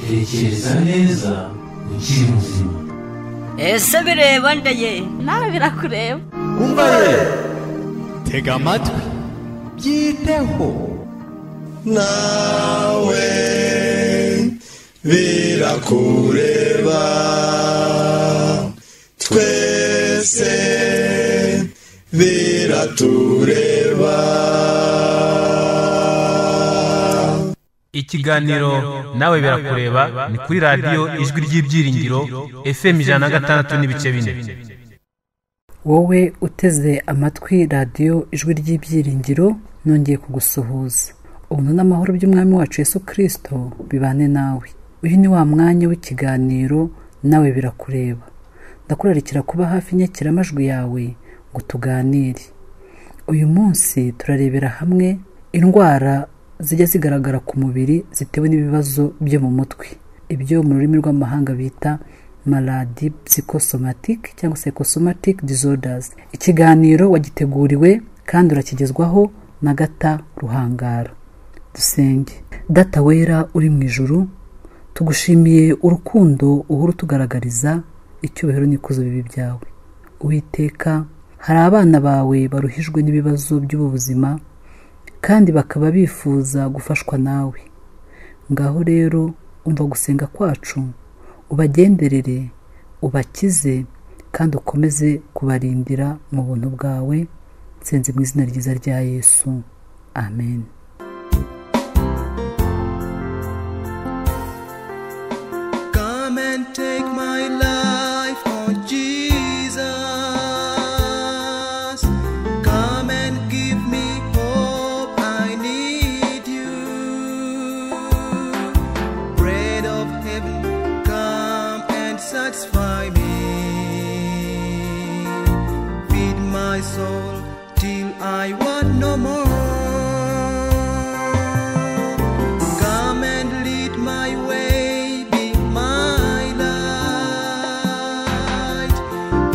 tekereza neza ukiri muzima ese bireba ndeye nawe birakureba umva ye tega amatwi byiteho nawe birakureba twese biratureba ikiganiro nawe birakureba ni kuri radiyo ijwi ry'ibyiringiro fm ijana na gatandatu n'ibice bine wowe uteze amatwi radiyo ijwi ry'ibyiringiro nongeye kugusuhuza ubuntu n'amahoro by'umwami wacu yesu kirisito bibane nawe uyu ni wa mwanya w'ikiganiro nawe birakureba ndakurarikira kuba hafi inyakiramajwi yawe ngo tuganire uyu munsi turarebera hamwe indwara zijya zigaragara ku mubiri zitewe n'ibibazo byo mu mutwe ibyo mu rurimi rw'amahanga bita maladi psychosomatic cyangwa psychosomatic disorders ikiganiro wagiteguriwe kandi urakigezwaho na gata ruhangara dusenge data wera uri mu ijuru tugushimiye urukundo uhora utugaragariza icyubahiro n'ikuzo bibi byawe uwiteka hari abana bawe baruhijwe n'ibibazo by'ubu buzima kandi bakaba bifuza gufashwa nawe ngaho rero umva gusenga kwacu ubagenderere ubakize kandi ukomeze kubarindira mu buntu bwawe nsenze mu izina ryiza rya yesu amen Come and take my life, Lord Jesus. Come and give me hope. I need you. Bread of heaven, come and satisfy me. Feed my soul till I want no more. Come and lead my way, be my light.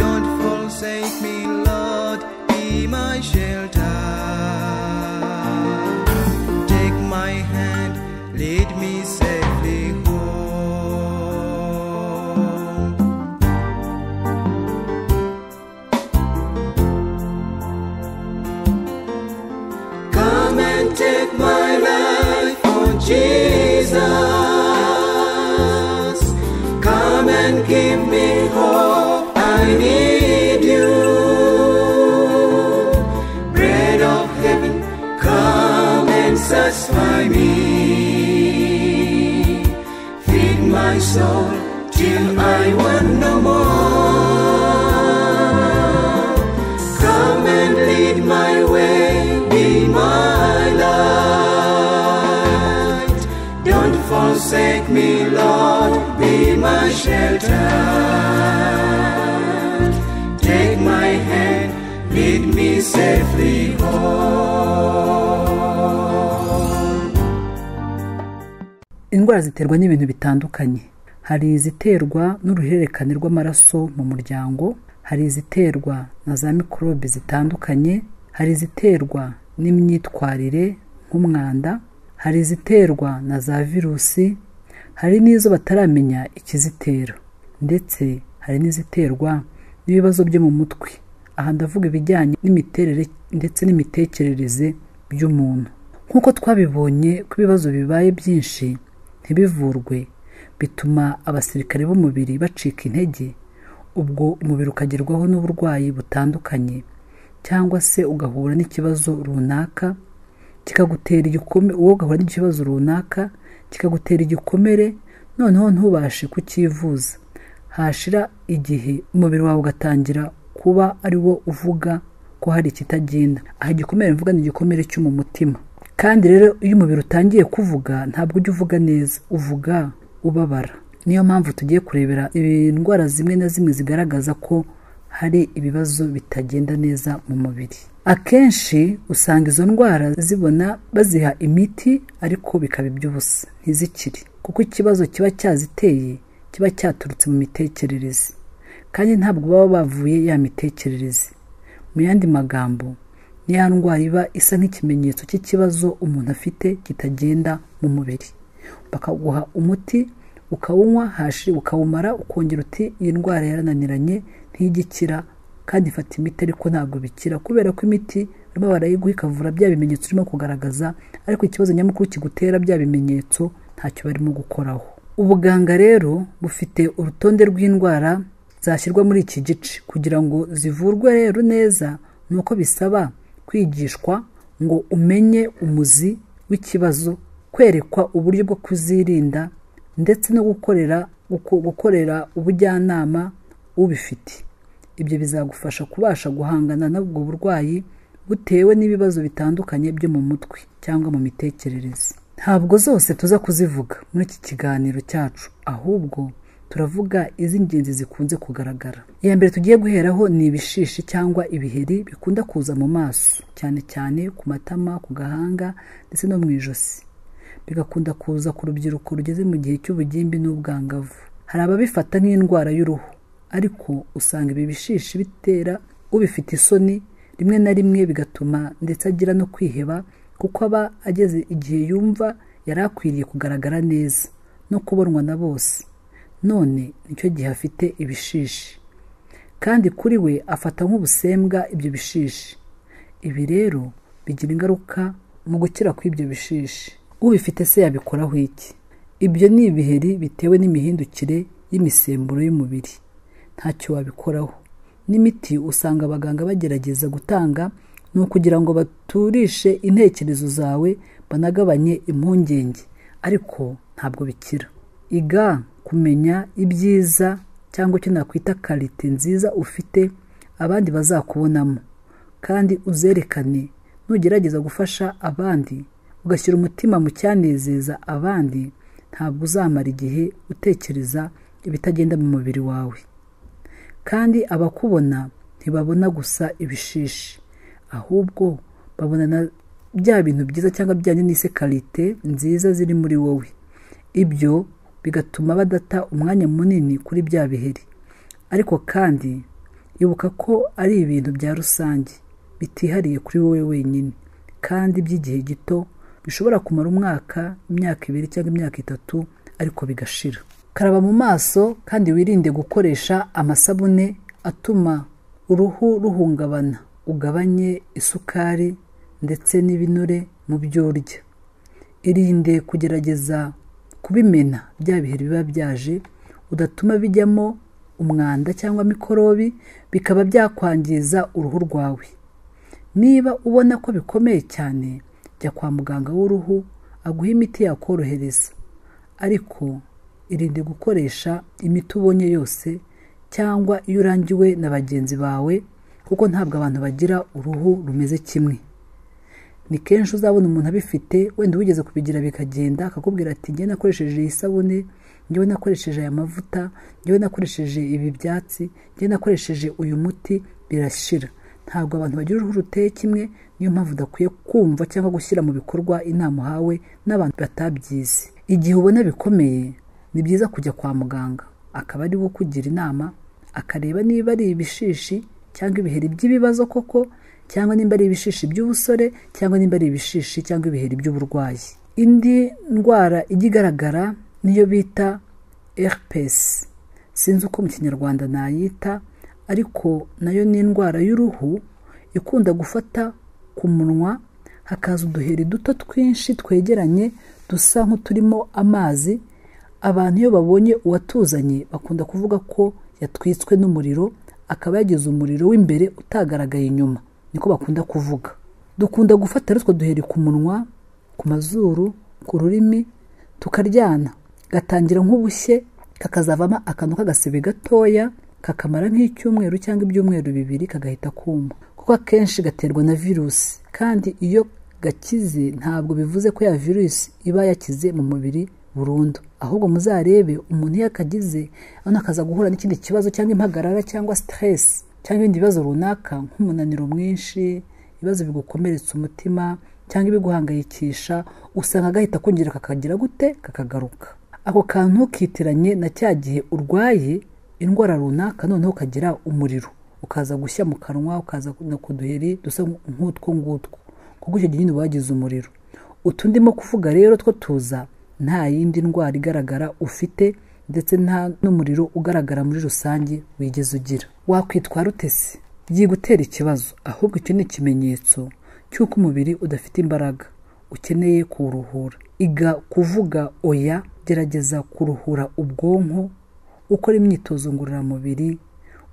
Don't forsake me, Lord, be my shelter. Take my hand, lead me safely home. Come and take my life, oh Jesus. Come and give me hope. I need you. Bread of heaven, come and satisfy me. Feed my soul till I want no more. Come and lead my way, be my light. Don't forsake me, Lord, be my shelter. Take my hand, lead me safely home. indwara ziterwa n'ibintu bitandukanye hari iziterwa n'uruhererekane rw'amaraso mu muryango hari iziterwa na za mikorobe zitandukanye hari iziterwa n'imyitwarire nk'umwanda hari iziterwa na za virusi hari n'izo bataramenya ikizitera ndetse hari n'iziterwa n'ibibazo byo mu mutwe aha ndavuga ibijyanye n'imiterere ndetse n'imitekerereze by'umuntu nk'uko twabibonye ko ibibazo bibaye byinshi ntibivurwe bituma abasirikare b'umubiri bacika intege ubwo umubiri ukagerwaho n'uburwayi butandukanye cyangwa se ugahura n'ikibazo runaka kikagutera igikomere uwo ugahura n'ikibazo runaka kikagutera igikomere noneho ntubashe kucyivuza hashira igihe umubiri wawe ugatangira kuba ari wo uvuga ko hari ikitagenda aha igikomere mvuga ni igikomere cyo mu mutima kandi rero iyo umubiri utangiye kuvuga ntabwo ujya uvuga neza uvuga ubabara niyo mpamvu tugiye kurebera indwara zimwe na zimwe zigaragaza ko hari ibibazo bitagenda neza mu mubiri akenshi usanga izo ndwara zibona baziha imiti ariko bikaba iby'ubusa ntizikire kuko ikibazo kiba cyaziteye kiba cyaturutse mu mitekerereze kandi ntabwo baba bavuye ya mitekerereze mu yandi magambo ni ya ndwara iba isa nk'ikimenyetso cy'ikibazo umuntu afite kitagenda mu mubiri bakaguha umuti ukawunywa hashira ukawumara ukongera uti iyi ndwara yarananiranye ntigikira kandi ifata imiti ariko ntabwo bikira kubera ko imiti barimo barayiguha ikavura bya bimenyetso urimo kugaragaza ariko ikibazo nyamukuru kigutera bya bimenyetso ntacyo barimo gukoraho ubuganga rero bufite urutonde rw'indwara zashyirwa muri iki gice kugira ngo zivurwe rero neza ni uko bisaba kwigishwa ngo umenye umuzi w'ikibazo kwerekwa uburyo bwo kuzirinda ndetse no gukorera guko- gukorera ubujyanama ubifite ibyo bizagufasha kubasha guhangana n'ubwo burwayi butewe n'ibibazo bitandukanye byo mu mutwe cyangwa mu mitekerereze ntabwo zose tuza kuzivuga muri iki kiganiro cyacu ahubwo turavuga iz'ingenzi zikunze kugaragara iya mbere tugiye guheraho ni ibishishi cyangwa ibiheri bikunda kuza mu maso cyane cyane ku matama ku gahanga ndetse no mu ijosi bigakunda kuza ku rubyiruko rugeze mu gihe cy'ubugimbi n'ubwangavu hari ababifata nk'indwara y'uruhu ariko usanga ibi bishishi bitera ubifite isoni rimwe na rimwe bigatuma ndetse agira no kwiheba kuko aba ageze igihe yumva yari akwiriye kugaragara neza no kubonwa na bose none nicyo gihe afite ibishishi kandi kuri we afata nk'ubusembwa ibyo bishishi ibi rero bigira ingaruka mu gukira kw'ibyo bishishi ubifite se yabikoraho iki ibyo ni ibiheri bitewe n'imihindukire y'imisemburo y'umubiri ntacyo wabikoraho n'imiti usanga abaganga bagerageza gutanga ni ukugira ngo baturishe intekerezo zawe banagabanye impungenge ariko ntabwo bikira iga kumenya ibyiza cyangwa icyo nakwita karite nziza ufite abandi bazakubonamo kandi uzerekane nugerageza gufasha abandi ugashyira umutima mu cyanezeza abandi ntabwo uzamara igihe utekereza ibitagenda mu mubiri wawe kandi abakubona ntibabona gusa ibishishi ahubwo babona na bya bintu byiza cyangwa bijyanye n'ise karite nziza ziri muri wowe ibyo bigatuma badata umwanya munini kuri bya biheri ariko kandi ibuka ko ari ibintu bya rusange bitihariye kuri wowe wenyine kandi by'igihe gito bishobora kumara umwaka imyaka ibiri cyangwa imyaka itatu ariko bigashira karaba mu maso kandi wirinde gukoresha amasabune atuma uruhu ruhungabana ugabanye isukari ndetse n'ibinure mu byo urya irinde kugerageza kubimena bya biheri biba byaje udatuma bijyamo umwanda cyangwa mikorobi bikaba byakwangiza uruhu rwawe niba ubona ko bikomeye cyane jya kwa muganga w'uruhu aguha imiti yakorohereza ariko irinde gukoresha imiti ubonye yose cyangwa iyo urangiwe na bagenzi bawe kuko ntabwo abantu bagira uruhu rumeze kimwe ni kenshi uzabona umuntu abifite wenda wigeze kubigira bikagenda akakubwira ati njyewe nakoresheje iyi sabune njyewe nakoresheje aya mavuta njyewe nakoresheje ibi byatsi njyewe nakoresheje uyu muti birashira ntabwo abantu bagira uruhu ruteye kimwe niyo mpamvu udakwiye kumva cyangwa gushyira mu bikorwa inama uhawe n'abantu batabyize igihe ubona bikomeye ni byiza kujya kwa muganga akaba ari we ukugira inama akareba niba ari ibishishi cyangwa ibiheri by'ibibazo koko cyangwa nimba ari ibishishi by'ubusore cyangwa nimba ari ibishishi cyangwa ibiheri by'uburwayi indi ndwara ijya igaragara niyo bita herpes sinzi uko mu kinyarwanda nayita ariko nayo ni indwara y'uruhu ikunda gufata ku munwa hakaza uduheri duto twinshi twegeranye dusa nk'uturimo amazi abantu iyo babonye uwatuzanye bakunda kuvuga ko yatwitswe n'umuriro akaba yagize umuriro w'imbere utagaragaye inyuma niko bakunda kuvuga dukunda gufata rero utwo duheri ku munwa ku mazuru ku rurimi tukaryana gatangira nk'ubushye kakazavamo akantu k'agasebe gatoya kakamara nk'icyumweru cyangwa ibyumweru bibiri kagahita kuma kuko akenshi gaterwa na virusi kandi iyo gakize ntabwo bivuze ko ya virusi iba yakize mu mubiri burundu ahubwo muzarebe umuntu iyo akagize abona akaza guhura n'ikindi kibazo cyangwa impagarara cyangwa stress cyangwa ibindi bibazo runaka nk'umunaniro mwinshi ibibazo bigukomeretsa umutima cyangwa ibiguhangayikisha usanga agahita kongera kakagira gute kakagaruka ako kantu kitiranye na cya gihe urwaye indwara runaka noneho ukagira umuriro ukaza gushya mu kanwa ukaza no ku duheri dusa nk'utwo ngutwo kuko icyo gihe nyine uba wagize umuriro utu ndimo kuvuga rero two tuza nta yindi ndwara igaragara ufite ndetse nta n'umuriro ugaragara muri rusange wigeze ugira wakwitwara ute se byigutera ikibazo ahubwo icyo ni ikimenyetso cy'uko umubiri udafite imbaraga ukeneye kuwuruhura iga kuvuga oya gerageza kuruhura ubwonko ukora imyitozo ngororamubiri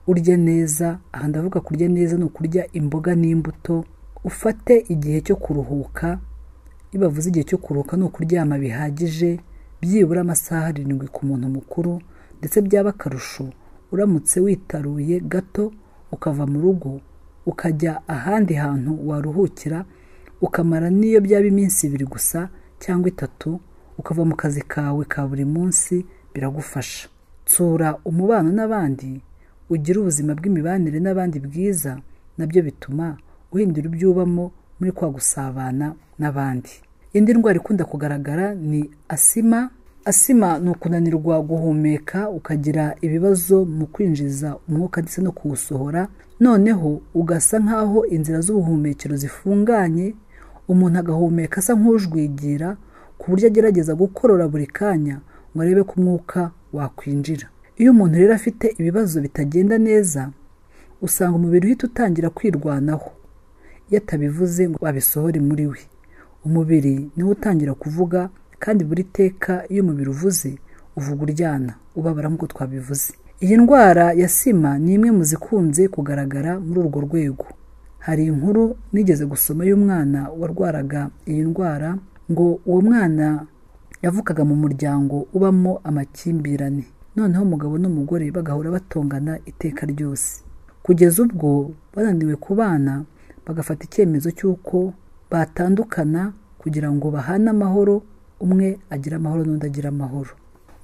urya neza aha ndavuga kurya neza ni ukurya imboga n'imbuto ufate igihe cyo kuruhuka iyo bavuze igihe cyo kuruhuka ni ukuryama bihagije byibura amasaha arindwi ku muntu mukuru ndetse byaba akarusho uramutse witaruye gato ukava mu rugo ukajya ahandi hantu waruhukira ukamara n'iyo byaba iminsi ibiri gusa cyangwa itatu ukava mu kazi kawe ka buri munsi biragufasha tsura umubano n'abandi ugire ubuzima bw'imibanire n'abandi bwiza nabyo bituma uhindura ibyubamo muri kwa gusabana n'abandi indi ndwara ikunda kugaragara ni asima asima ni ukunanirwa guhumeka ukagira ibibazo mu kwinjiza umwuka ndetse no kuwusohora noneho ugasa nk'aho inzira z'ubuhumekero zifunganye umuntu agahumeka asa nk'ujwigira ku buryo agerageza gukorora buri kanya ngo arebe ko umwuka wakwinjira iyo umuntu rero afite ibibazo bitagenda neza usanga umubiri uhita utangira kwirwanaho iyo atabivuze ngo abisohore muri we umubiri niwo utangira kuvuga kandi buri teka iyo umubiri uvuze uvuga uryana ubabara nk'uko twabivuze iyi ndwara ya sima ni imwe mu zikunze kugaragara muri urwo rwego hari inkuru nigeze gusoma y'umwana warwaraga iyi ndwara ngo uwo mwana yavukaga mu muryango ubamo amakimbirane noneho umugabo n'umugore bagahora batongana iteka ryose kugeza ubwo bananiwe kubana bagafata icyemezo cy'uko batandukana kugira ngo bahane amahoro umwe agira amahoro n'undi agira amahoro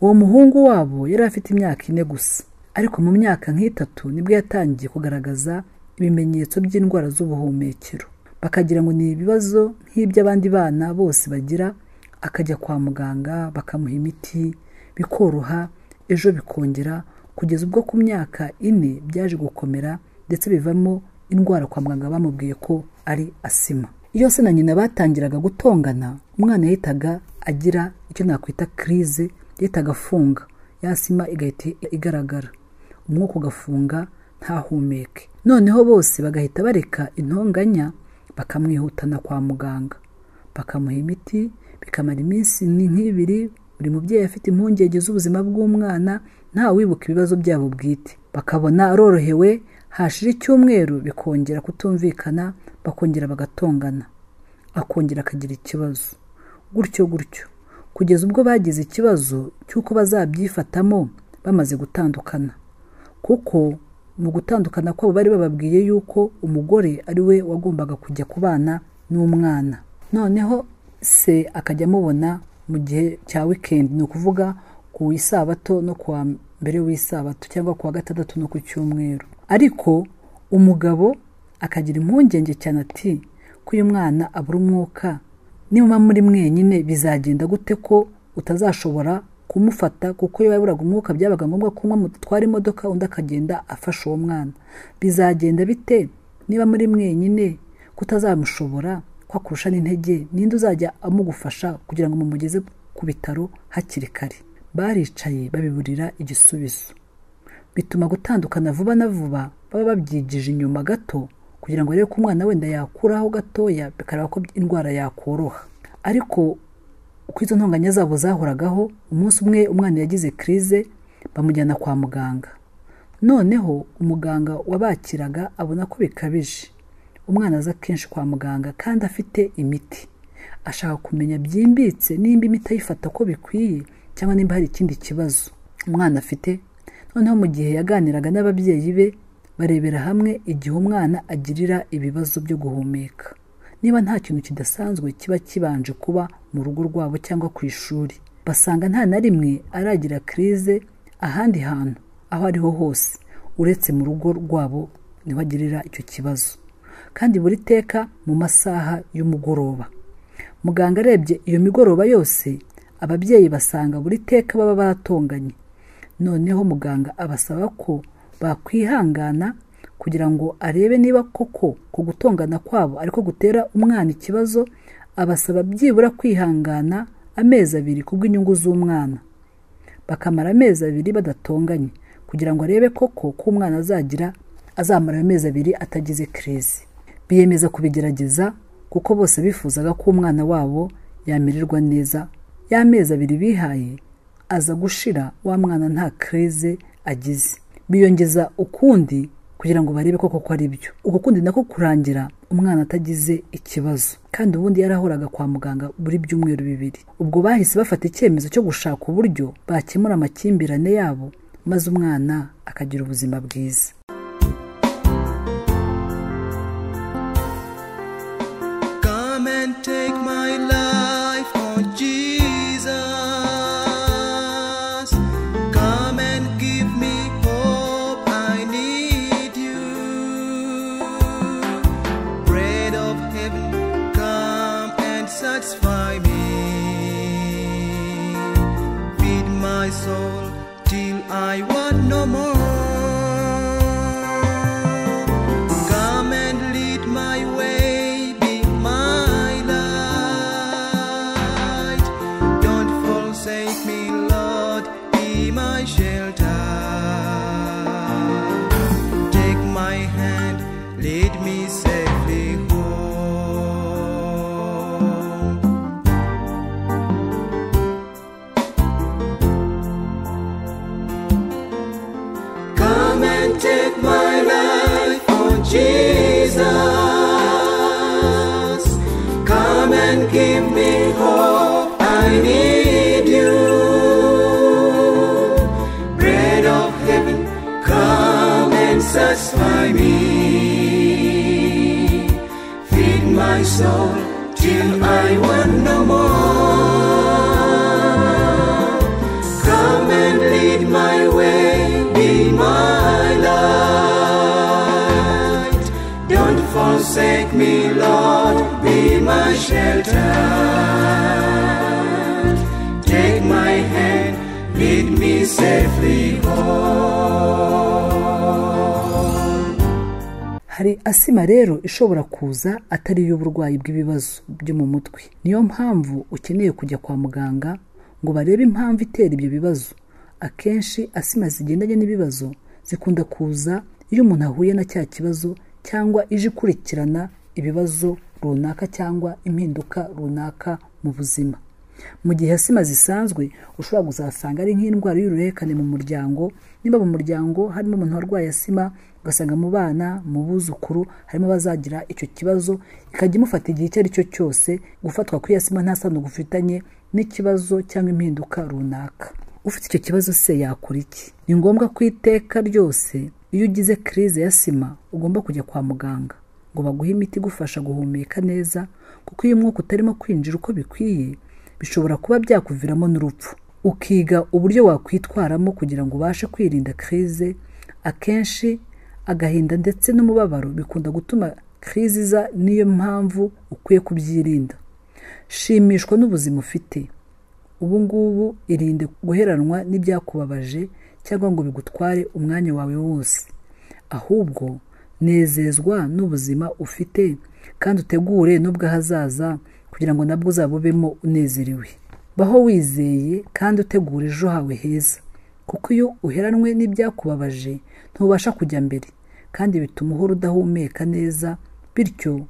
uwo muhungu wabo yari afite imyaka ine gusa ariko mu myaka nk'itatu nibwo yatangiye kugaragaza ibimenyetso by'indwara z'ubuhumekero bakagira ngo ni ibibazo nk'iby'abandi bana bose bagira akajya kwa muganga bakamuha imiti bikoroha ejo bikongera kugeza ubwo ku myaka ine byaje gukomera ndetse bivamo indwara kwa muganga bamubwiye ko ari asima iyo se na nyina batangiraga gutongana umwana yahitaga agira icyo nakwita kirize yahitaga afunga ya sima igahita igaragara umwuka ugafunga ntahumeke noneho bose bagahita bareka intonganya bakamwihutana kwa muganga bakamuha imiti bikamara iminsi ni nk'ibiri buri mubyeyi afite impungenge z'ubuzima bw'umwana nta wibuka ibibazo byabo bwite bakabona arorohewe hashira icyumweru bikongera kutumvikana bakongera bagatongana akongera akagira ikibazo gutyo gutyo kugeza ubwo bagize ikibazo cy'uko bazabyifatamo bamaze gutandukana kuko mu gutandukana kwabo bari bababwiye yuko umugore ari we wagombaga kujya kubana n'umwana noneho se akajya amubona mu gihe cya wikendi ni ukuvuga ku isabato no ku wa mbere w'isabato cyangwa ku wa gatandatu no ku cyumweru ariko umugabo akagira impungenge cyane ati ko uyu mwana abura umwuka niba muri mwenyine bizagenda gute ko utazashobora kumufata kuko iyo yaburaga umwuka byabaga ngombwa ko umwe mutwara imodoka undi akagenda afasha uwo mwana bizagenda bite niba muri mwenyine kutazamushobora kwakurusha n'intege ninde uzajya amugufasha kugira ngo mumugeze ku bitaro hakiri kare baricaye babiburira igisubizo bituma gutandukana vuba na vuba baba babyigije inyuma gato kugira ngo arebe ko umwana wenda yakuraho gatoya bikareba ko indwara yakoroha ariko uko izo ntonganya zabo zahoragaho umunsi umwe umwana yagize kirize bamujyana kwa muganga noneho umuganga wabakiraga abona ko bikabije umwana aza kenshi kwa muganga kandi afite imiti ashaka kumenya byimbitse nimba imiti ayifata ko bikwiye cyangwa nimba hari ikindi kibazo umwana afite noneho mu gihe yaganiraga n'ababyeyi be barebera hamwe igihe umwana agirira ibibazo byo guhumeka niba nta kintu kidasanzwe kiba kibanje kuba mu rugo rwabo cyangwa ku ishuri basanga nta na rimwe aragira kirize ahandi hantu aho ariho hose uretse mu rugo rwabo niho agirira icyo kibazo kandi buri teka mu masaha y'umugoroba muganga arebye iyo migoroba yose ababyeyi basanga buri teka baba batonganye noneho muganga abasaba ko bakwihangana kugira ngo arebe niba koko ku gutongana kwabo ariko gutera umwana ikibazo abasaba byibura kwihangana amezi abiri kubw'inyungu z'umwana bakamara amezi abiri badatonganye kugira ngo arebe koko ko umwana azagira azamara amezi abiri atagize kirizi biyemeza kubigerageza kuko bose bifuzaga ko umwana wabo yamererwa neza y'amezi abiri bihaye aza gushira wa mwana nta kirize agize biyongeza ukundi kugira ngo barebe koko ko ari byo uko kundi nako kurangira umwana atagize ikibazo kandi ubundi yarahoraga kwa muganga buri byumweru bibiri ubwo bahise bafata icyemezo cyo gushaka uburyo bakemura amakimbirane yabo maze umwana akagira ubuzima bwiza Come and take my life, oh Jesus. Come and give me hope. I need you. Bread of heaven, come and satisfy me. Feed my soul till I want no more. Come and lead my way, be my light. Don't forsake me, Lord, be my shelter. Take my hand, lead me safely home. Come and take my life, oh Jesus. Come and give me hope, I need you. Bread of heaven, come and satisfy me. Feed my soul till I want no more. Come and lead my way, be my light. Don't forsake me, Lord, be my shelter. Take my hand, lead me safely home. hari asima rero ishobora kuza atari iy'uburwayi bw'ibibazo byo mu mutwe niyo mpamvu ukeneye kujya kwa muganga ngo barebe impamvu itera ibyo bibazo akenshi asima zigendanye n'ibibazo zikunda kuza iyo umuntu ahuye na cya kibazo cyangwa ije ikurikirana ibibazo runaka cyangwa impinduka runaka mu buzima mu gihe asima zisanzwe ushobora kuzasanga ari nk'indwara y'uruherekane mu muryango niba mu muryango harimo umuntu warwaye asima ugasanga mu bana mu buzukuru harimo abazagira icyo kibazo ikajya imufata igihe icyo ari cyo cyose gufatwa kw'iyo asima nta sano gufitanye n'ikibazo cyangwa impinduka runaka ufite icyo kibazo se yakora iki ni ngombwa ko iteka ryose iyo ugize kirize ya sima ugomba kujya kwa muganga ngo baguhe imiti igufasha guhumeka neza kuko iyo umwuka utarimo kwinjira uko bikwiye bishobora kuba byakuviramo n'urupfu ukiga uburyo wakwitwaramo kugira ngo ubashe kwirinda kirize akenshi agahinda ndetse n'umubabaro bikunda gutuma kirize iza niyo mpamvu ukwiye kubyirinda shimishwa n'ubuzima ufite ubu ngubu irinde guheranwa n'ibyakubabaje cyangwa ngo bigutware umwanya wawe wose ahubwo nezezwa n'ubuzima ufite kandi utegure n'ubw'ahazaza kugira ngo nabwo uzabubemo unezerewe baho wizeye kandi utegura ejo hawe heza kuko iyo uheranwe n'ibyakubabaje ntubasha kujya mbere kandi bituma uhora udahumeka neza bityo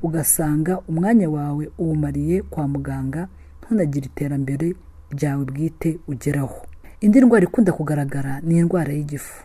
ugasanga umwanya wawe uwumariye kwa muganga ntunagire iterambere ryawe bwite ugeraho indi ndwara ikunda kugaragara ni indwara y'igifu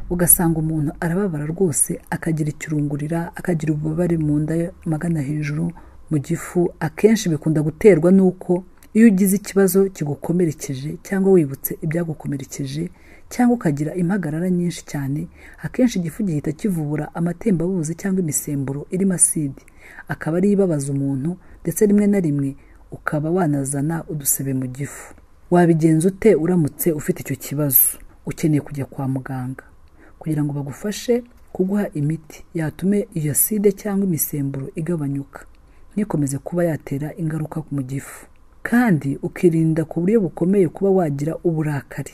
ugasanga umuntu arababara rwose akagira ikirungurira akagira ububabare mu nda magana hejuru mu gifu akenshi bikunda guterwa n'uko iyo ugize ikibazo kigukomerekeje cyangwa wibutse ibyagukomerekeje cyangwa ukagira impagarara nyinshi cyane akenshi igifu gihita kivubura amatembabuzi cyangwa imisemburo irimo asidi akaba ariyo ibabaza umuntu ndetse rimwe na rimwe ukaba wanazana udusebe mu gifu wabigenza ute uramutse ufite icyo kibazo ukeneye kujya kwa muganga kugira ngo bagufashe kuguha imiti yatume iyo aside cyangwa imisemburo igabanyuka ntikomeze kuba yatera ingaruka mu gifu kandi ukirinda ku buryo bukomeye kuba wagira uburakari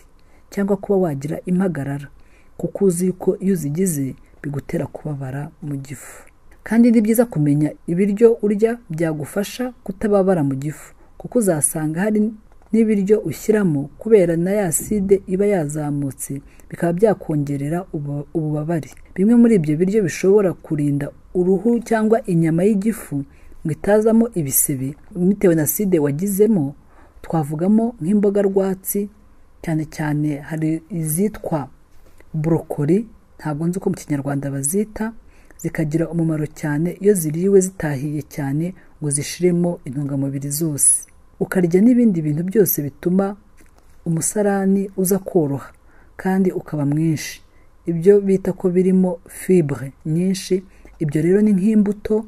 cyangwa kuba wagira impagarara kuko uzi ko iyo uzigize bigutera kubabara mu gifu kandi ni byiza kumenya ibiryo urya byagufasha kutababara mu gifu kuko uzasanga hari n'ibiryo ushyiramo kubera na ya side iba yazamutse bikaba byakongerera ubu- ububabare bimwe muri ibyo biryo bishobora kurinda uruhu cyangwa inyama y'igifu ngo itazamo ibisebe bitewe na side wagizemo twavugamo nk'imboga rwatsi cyane cyane hari izitwa burokori ntabwo nzi uko mu kinyarwanda bazita zikagira umumaro cyane iyo ziriwe zitahiye cyane ngo zishiremo intungamubiri zose ukarya n'ibindi bintu byose bituma umusarani uza koroha kandi ukaba mwinshi ibyo bita ko birimo fibre nyinshi ibyo rero ni nk'imbuto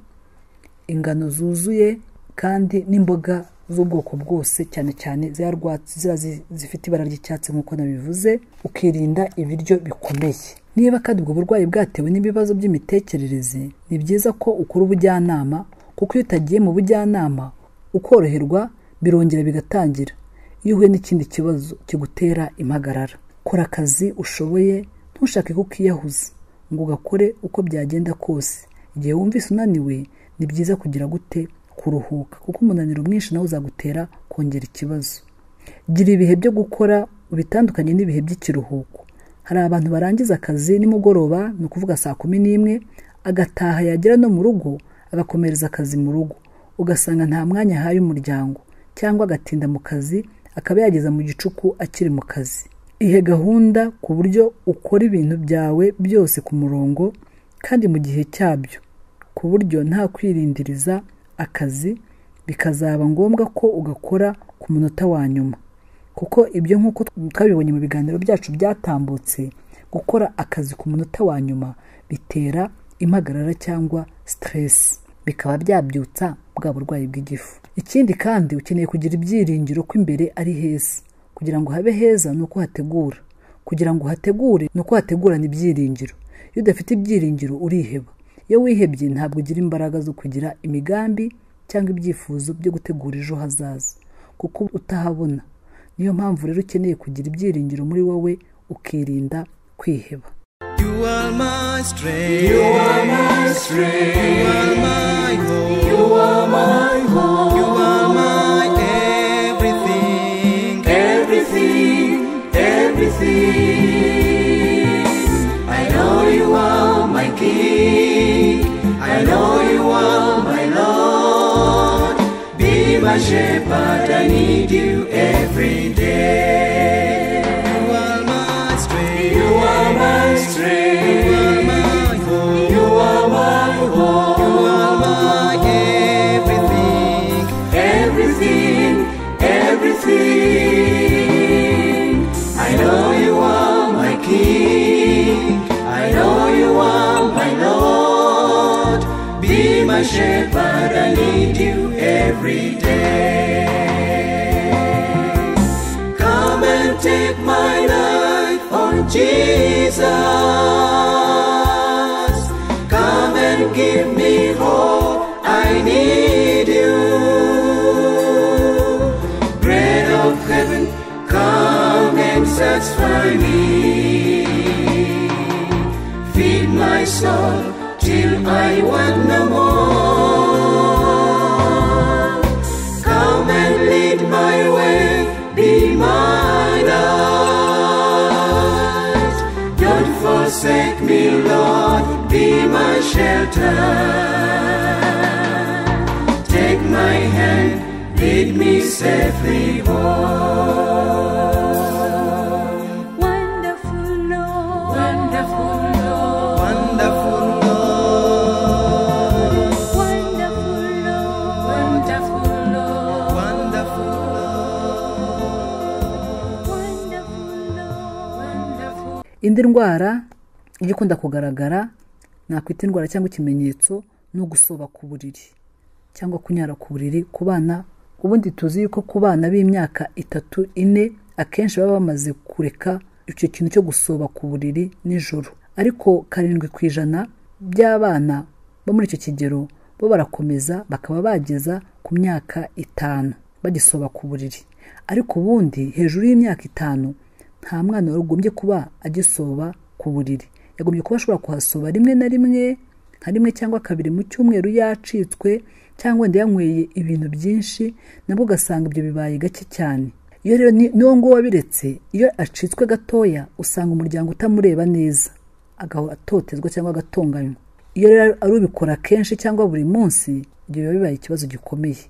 ingano zuzuye kandi n'imboga z'ubwoko bwose cyane cyane za rwatsi ziriya zi- zifite ibara ry'icyatsi nk'uko nabivuze ukirinda ibiryo bikomeye niba kandi ubwo burwayi bwatewe n'ibibazo by'imitekerereze ni byiza ko ukora ubujyanama kuko iyo utagiye mu bujyanama ukoroherwa birongera bigatangira iyo uhuye n'ikindi kibazo kigutera impagarara kora akazi ushoboye ntushake ko ukiyahuza ngo ugakore uko byagenda kose igihe wumvise unaniwe ni byiza kugira gute kuruhuka kuko umunaniro mwinshi nawe uzagutera kongera ikibazo gira ibihe byo gukora bitandukanye n'ibihe by'ikiruhuko hari abantu barangiza akazi nimugoroba ni ukuvuga saa kumi n'imwe agataha yagera no mu rugo agakomereza akazi mu rugo ugasanga nta mwanya ahaye umuryango cyangwa agatinda mu kazi akaba yageza mu gicuku akiri mu kazi ihe gahunda ku buryo ukora ibintu byawe byose ku murongo kandi mu gihe cyabyo ku buryo nta kwirindiriza akazi bikazaba ngombwa ko ugakora ku munota wa nyuma kuko ibyo nk'uko twabibonye mu biganiro byacu byatambutse gukora akazi ku munota wa nyuma bitera impagarara cyangwa siteresi bikaba byabyutsa bwa burwayi bw'igifu ikindi kandi ukeneye kugira ibyiringiro ko imbere ari heza kugira ngo habe heza ni uko hategura kugira ngo uhategure ni uko hategurana ibyiringiro iyo udafite ibyiringiro uriheba iyo wihebye ntabwo ugira imbaraga zo kugira imigambi cyangwa ibyifuzo byo gutegura ejo hazaza kuko utahabona niyo mpamvu rero ukeneye kugira ibyiringiro muri wowe ukirinda kwiheba You are my strength. You are my strength. You are my hope. You are my hope. You are my everything. Everything. Everything. I know you are my king. I know you are my Lord. Be my shepherd. I need you every day. You are my strength. You are my strength. You are my hope. You are my hope. You are my everything. Everything. Everything. I know you are my king. I know you are my Lord. Be my shepherd. I need you every day. Come and take my life, oh Jesus. Come and give me hope, I need you. Bread of heaven, come and satisfy me. Feed my soul till I want no more. Come and lead my way, be my light. Don't forsake me, Lord, be my shelter. Take my hand, lead me safely home. Wonderful Lord, wonderful Lord, wonderful Lord. Wonderful Lord, wonderful Lord, wonderful Lord, wonderful Lord, wonderful. indi ndwara ijya ikunda kugaragara nakwita indwara cyangwa ikimenyetso no gusoba ku buriri cyangwa kunyara ku buriri ku bana ubundi tuzi yuko ku bana b'imyaka itatu ine akenshi baba bamaze kureka icyo kintu cyo gusoba ku buriri nijoro ariko karindwi ku ijana by'abana bo muri icyo kigero bo barakomeza bakaba bageza ku myaka itanu bagisoba ku buriri ariko ubundi hejuru y'imyaka itanu nta mwana wari ugombye kuba agisoba ku buriri yagombye kuba ashobora kuhasoba rimwe na rimwe nka rimwe cyangwa kabiri mu cyumweru yacitswe cyangwa wenda yanyweye ibintu byinshi nabwo ugasanga ibyo bibaye gake cyane iyo rero ni- niwo nguwo wabiretse iyo acitswe gatoya usanga umuryango utamureba neza agatotezwa cyangwa agatonganywa iyo rero ari ubikora kenshi cyangwa buri munsi ibyo biba bibaye ikibazo gikomeye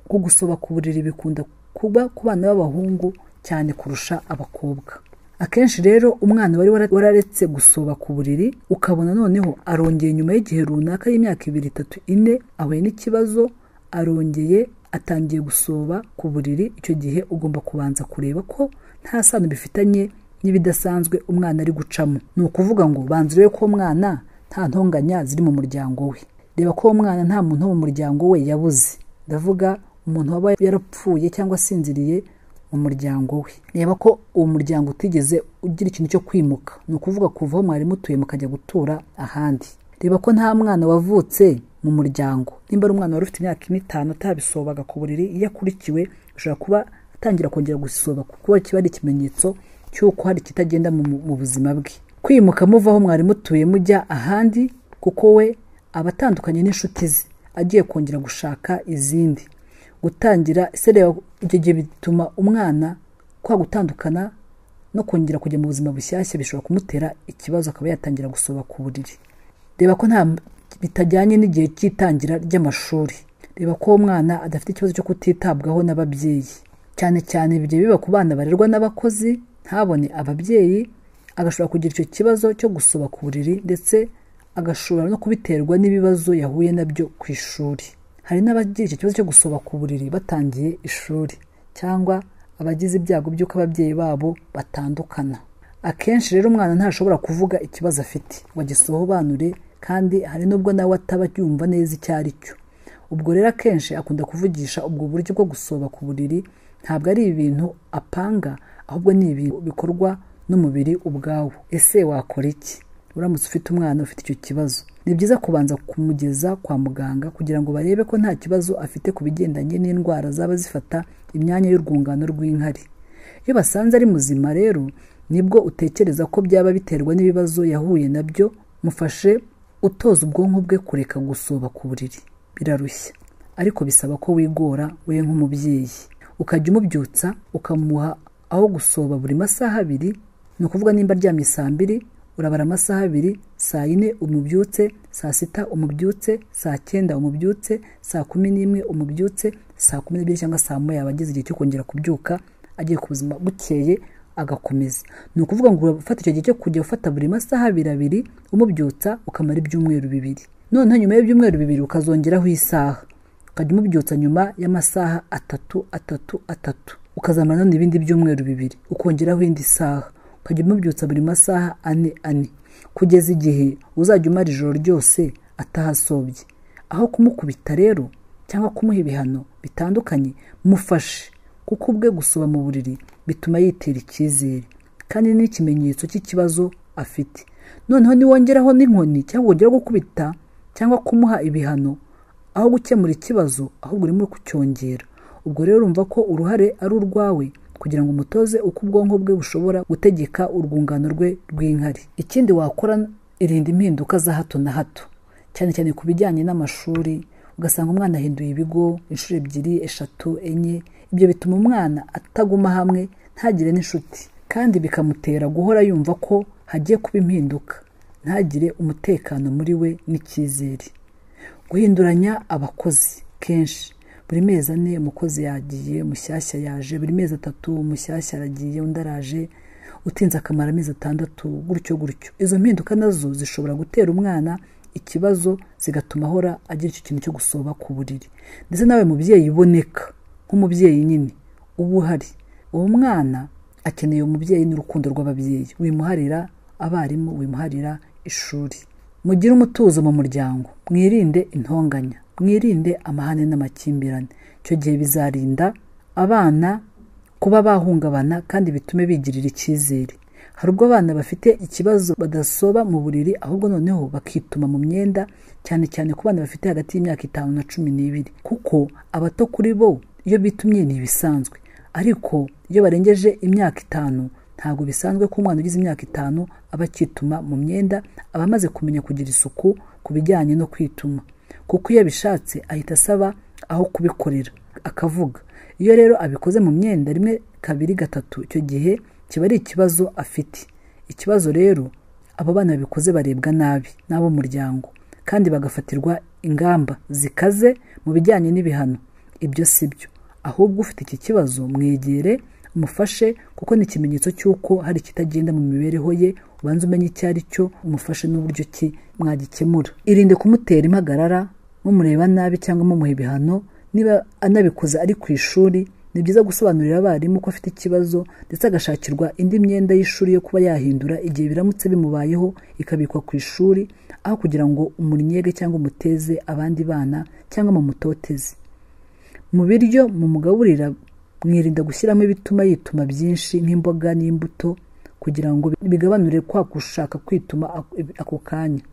ko gusoba ku buriri bikunda kuba ku bana b'abahungu cyane kurusha abakobwa akenshi rero umwana wari wara- wararetse gusoba ku buriri ukabona noneho arongeye nyuma y'igihe runaka y'imyaka ibiri itatu ine ahuye n'ikibazo arongeye atangiye gusoba ku buriri icyo gihe ugomba kubanza kureba ko nta sano bifitanye n'ibidasanzwe umwana ari gucamo ni ukuvuga ngo banza urebe ko umwana nta ntonganya ziri mu muryango we reba ko uwo mwana nta muntu wo mu muryango we yabuze ndavuga umuntu waba yarapfuye cyangwa asinziriye mu muryango we reba ko uwo muryango utigeze ugira ikintu cyo kwimuka ni ukuvuga kuva aho mwari mutuye mukajya gutura ahandi reba ko nta mwana wavutse mu muryango nimba ari umwana wari ufite imyaka ine itanu atabisobaga ku buriri iyo akurikiwe ashobora kuba atangira kongera gusoba kuko kiba ari ikimenyetso cy'uko hari ikitagenda mu, mu buzima bwe kwimuka muva aho mwari mutuye mujya ahandi kuko we aba atandukanye n'inshuti ze agiye kongera gushaka izindi gutangira sereba ibyo gihe bituma umwana kwa gutandukana no kongera kujya mu buzima bushyashya bishobora kumutera ikibazo akaba yatangira gusoba ku buriri reba ko nta bitajyanye n'igihe cy'itangira ry'amashuri reba ko uwo mwana adafite ikibazo cyo kutitabwaho n'ababyeyi cyane cyane bijya biba ku bana barerwa n'abakozi ntabone ababyeyi agashobora kugira icyo kibazo cyo gusoba ku buriri ndetse agashobora no kubiterwa n'ibibazo yahuye nabyo ku ishuri hari n'abagira icyo kibazo cyo gusoba ku buriri batangiye ishuri cyangwa abagize ibyago by'uko ababyeyi babo batandukana akenshi rero umwana ntashobora kuvuga ikibazo afite ngo agisobanure kandi hari n'ubwo nawe ataba yumva neza icyo ari cyo ubwo rero akenshi akunda kuvugisha ubwo buryo bwo gusoba ku buriri ntabwo ari ibintu apanga ahubwo ni ibintu bikorwa n'umubiri ubwawo ese wakora iki uramutse ufite umwana ufite icyo kibazo ni byiza kubanza kumugeza kwa muganga kugira ngo barebe ko nta kibazo afite ku bigendanye n'indwara zaba zifata imyanya y'urwungano rw'inkari iyo basanze ari muzima rero nibwo utekereza ko byaba biterwa n'ibibazo yahuye nabyo mufashe utoza ubwonko bwe kureka gusoba ku buriri birarushya ariko bisaba ko wigora we nk'umubyeyi ukajya umubyutsa ukamuha aho gusoba buri masaha abiri ni ukuvuga nimba aryamye saa mbiri urabara amasaha abiri saa yine umubyutse saa sita umubyutse saa cyenda umubyutse saa kumi n'imwe umubyutse saa kumi n'ebyiri cyangwa saa moya yaba agize igihe cyo kongera kubyuka agiye ku buzima bukeye agakomeza ni ukuvuga ngo urafata icyo gihe cyo kujya ufata buri masaha abiri abiri umubyutsa ukamara ibyumweru bibiri noneho nyuma y'ibyumweru bibiri ukazongeraho isaha ukajya umubyutsa nyuma y'amasaha atatu atatu atatu ukazamara none ibindi byumweru bibiri ukongeraho indi saha ukajya umubyutsa buri masaha ane ane kugeza igihe uzajya umara ijoro ryose atahasobye aho kumukubita rero cyangwa kumuha ibihano bitandukanye mufashe kuko ubwe gusoba mu buriri bituma yitera icyizere kandi ni ikimenyetso cy'ikibazo afite noneho niwongeraho n'inkoni cyangwa wongera gukubita cyangwa kumuha ibihano aho gukemura ikibazo ahubwo urimo kucyongera ubwo rero urumva ko uruhare ari urwawe kugira ngo umutoze uko ubwonko bwe bushobora gutegeka urwungano rwe rw'inkari ikindi wakora irinda impinduka za hato na hato cyane cyane ku bijyanye n'amashuri ugasanga umwana ahinduye ibigo inshuro ebyiri eshatu enye ibyo bituma umwana ataguma hamwe ntagire n'inshuti kandi bikamutera guhora yumva ko hagiye kuba impinduka ntagire umutekano muri we n'icyizere guhinduranya abakozi kenshi buri mezi ane umukozi yagiye mushyashya yaje buri mezi atatu umushyashya aragiye undi araje utinze akamara amezi atandatu gutyo gutyo izo mpinduka nazo zishobora gutera umwana ikibazo zigatuma ahora agira icyo kintu cyo gusoba ku buriri ndetse nawe mubyeyi iboneka nk'umubyeyi nyine uba uhari uwo mwana akeneye umubyeyi n'urukundo rw'ababyeyi wimuharira abarimu wimuharira ishuri mugire umutuzo mu muryango mwirinde intonganya mwirinde amahane n'amakimbirane icyo gihe bizarinda abana kuba bahungabana kandi bitume bigirira icyizere hari ubwo abana bafite ikibazo badasoba mu buriri ahubwo noneho bakituma mu myenda cyane cyane ku bana bafite hagati y'imyaka itanu na cumi n'ibiri kuko abato kuri bo iyo bitumye ni ibisanzwe ariko iyo barengeje imyaka itanu ntabwo bisanzwe ko umwana ugize imyaka itanu aba akituma mu myenda aba amaze kumenya kugira isuku ku bijyanye no kwituma kuko iyo abishatse ahita asaba aho kubikorera akavuga iyo rero abikoze mu myenda rimwe kabiri gatatu icyo gihe kiba ari ikibazo afite ikibazo rero abo bana babikoze barebwa nabi n'ab'umuryango kandi bagafatirwa ingamba zikaze mu bijyanye n'ibihano ibyo si byo ahubwo ufite iki kibazo mwegere umufashe kuko ni ikimenyetso cy'uko hari ikitagenda mu mibereho ye ubanza umenye icyo ari cyo umufashe n'uburyo ki mwagikemura irinde kumutera impagarara mumureba nabi cyangwa mumuha ibihano niba anabikoze ari ku ishuri ni byiza gusobanurira abarimu ko afite ikibazo ndetse agashakirwa indi myenda y'ishuri yo kuba yahindura igihe biramutse bimubayeho ikabikwa ku ishuri aho kugira ngo umunyege cyangwa umuteze abandi bana cyangwa mumutoteze mu biryo mumugaburira mwirinda gushyiramo ibituma yituma byinshi nk'imboga n'imbuto kugira ngo bigabanure kwa gushaka kwituma ako kanya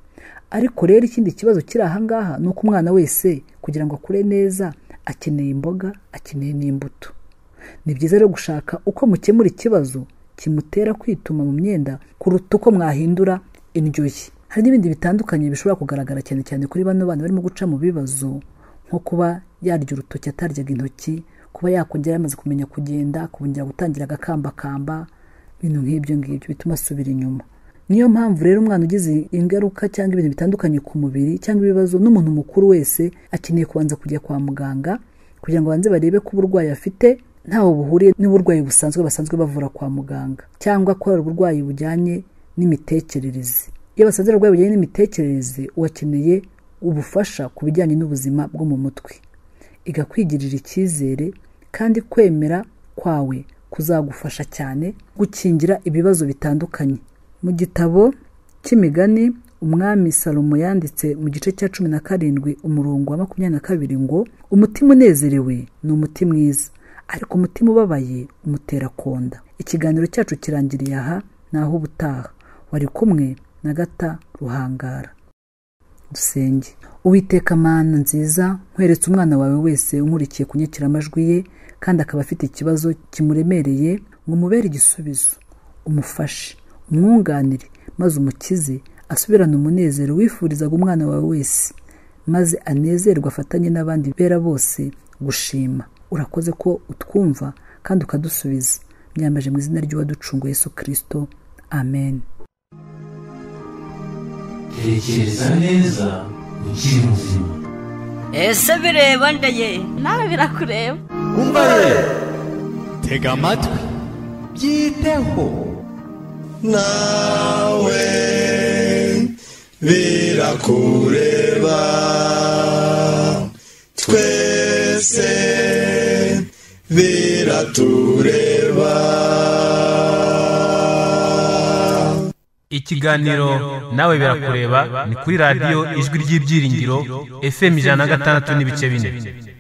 ariko rero ikindi kibazo kiri ahangaha ni uko umwana wese kugira ngo akure neza akeneye imboga akeneye n'imbuto ni byiza rero gushaka uko mukemura ikibazo kimutera kwituma mu myenda kuruta uko mwahindura indyo ye hari n'ibindi bitandukanye bishobora kugaragara cyane cyane kuri bano bana barimo guca mu bibazo nko kuba yarya urutoki ataryaga intoki kuba yakongera yamaze kumenya kugenda akongera gutangira agakambakamba ibintu nk'ibyo ngibyo bituma asubira inyuma niyo mpamvu rero umwana ugize ingaruka cyangwa ibintu bitandukanye ku mubiri cyangwa ibibazo n'umuntu mukuru wese akeneye kubanza kujya kwa muganga kugira ngo banze barebe ko uburwayi afite ntaho buhuriye n'uburwayi busanzwe basanzwe bavura kwa muganga cyangwa ko hari uburwayi bujyanye n'imitekerereze iyo basanze uburwayi bujyanye n'imitekerereze uwakeneye ubufasha ku bijyanye n'ubuzima bwo mu mutwe igakwigirira icyizere kandi kwemera kwawe kuzagufasha cyane gukingira ibibazo bitandukanye mu gitabo cy'imigani umwami salomo yanditse mu gice cya cumi na karindwi umurongo wa makumyabiri na kabiri ngo umutima unezerewe ni umuti mwiza ariko umutima ubabaye umutera konda ikiganiro cyacu kirangiriye aha naho ubutaha wari kumwe na gata ruhangara dusenge uwiteka mana nziza nkweretse umwana wawe wese umurikiye kunyakira amajwi ye kandi akaba afite ikibazo kimuremereye ngo umubere igisubizo umufashe umwunganire maze umukize asubirane umunezero wifurizaga umwana wawe wese maze anezerwe afatanye n'abandi bera bose gushima urakoze ko utwumva kandi ukadusubiza myambaje mu izina ry'uwaducunguye yesu kirisito amen tekereza neza ukiri muzima ese bireba ndaye nawe birakureba umva ye tega amatwi byiteho nawe birakureba twese biratureba ikiganiro nawe birakureba ni kuri radiyo ijwi ry'ibyiringiro fm ijana na gatandatu n'ibice bine